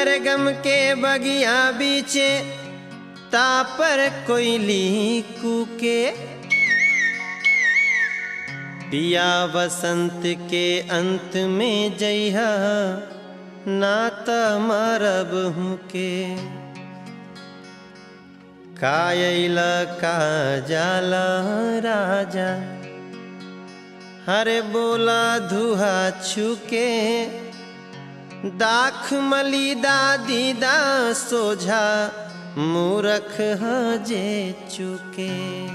सरगम के बगिया बीचे तापर कोयली कूके पिया बसंत के अंत में जइहा नात मरब हूँ के कायला का जाला राजा हरे बोला धुहा छुके दाख मली दादी दा सोझा मूरख हजे चुके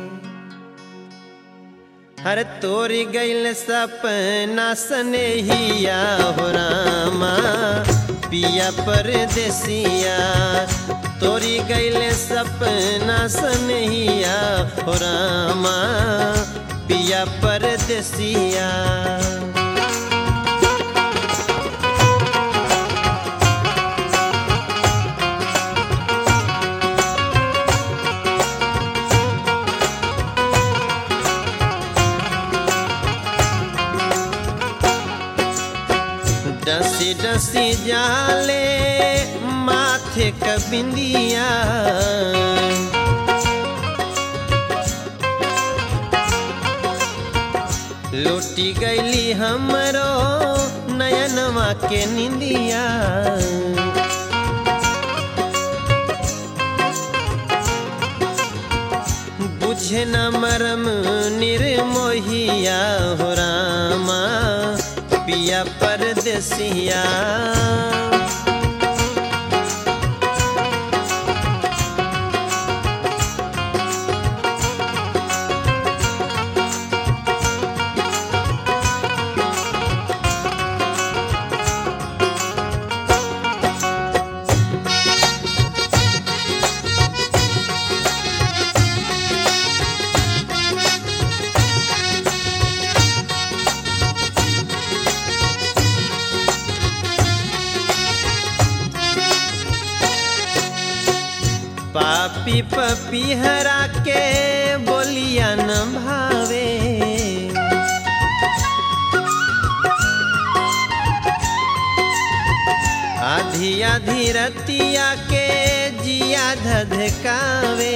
हर तोरी गैल सपना सनेहिया हो रामा पिया परदेसिया तोरी गैल सपना सनेहिया हो रामा पिया परदेसिया डसी डसी जाले माथे क बिंदिया लुटी गईली हमरो नयनवा के निंदिया बुझे न मरम निर्मोहिया हो रामा पिया परदेसिया पापी पपीहरा के बोलिया न भावे आधी आधी रतिया के जिया धधकावे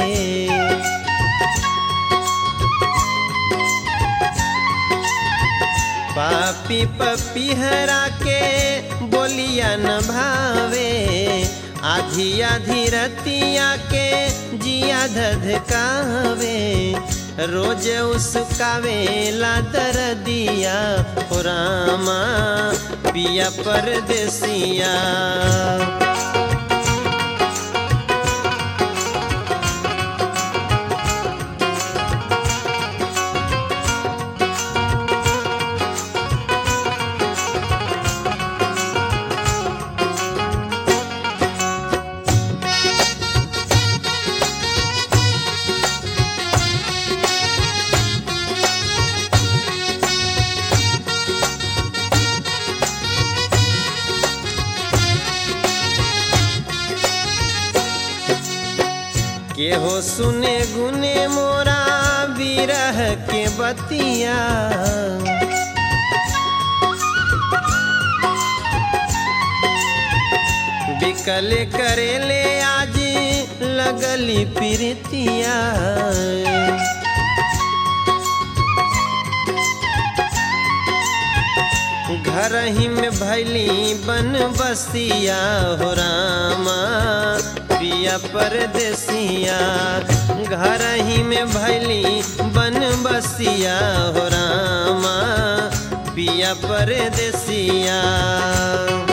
पापी पपीहरा के बोलिया न भावे आधी आधी रतिया के जिया धधकावे रोज उसकावे ला दरदिया हो रामा पिया परदेसिया केहो सुने गुने मोरा बिरह के बतिया बिकल करेले आज लगली प्रीतिया घर ही में भैली बन बसिया हो रामा पिया परदेसिया घर ही में भैली बन बसिया हो रामा पिया परदेसिया